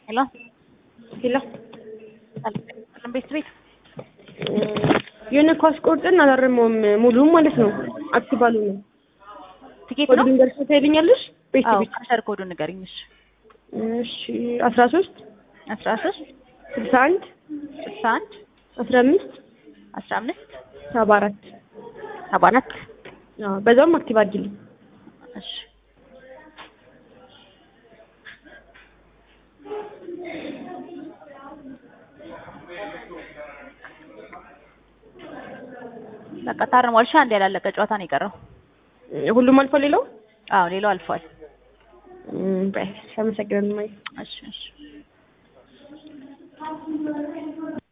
ሄሎ ሄሎ ሰላም ቤት ቤት የሆነ ኳስ ቆርጠን አላረመውም ሙሉም ማለት ነው። አክቲቭ አልሆነም። ትኬት ኮድ ነው? ልንገርሽ ታይልኛለሽ? ቤት አዎ ቤት ካሸር ኮዱ ንገሪኝ። እሺ እሺ አስራ ሶስት አስራ ሶስት ስልሳ አንድ ስልሳ አንድ አስራ አምስት አስራ አምስት ሰባ አራት ሰባ አራት አዎ በዛውም አክቲቭ አድርጊልኝ። እሺ በቃ ታርሟል። እሺ አንድ ያላለቀ ጨዋታ ነው የቀረው። ሁሉም አልፎ ሌላው አዎ ሌላው አልፏል። እም፣ በይ አመሰግናለሁ። ማይ እሺ እሺ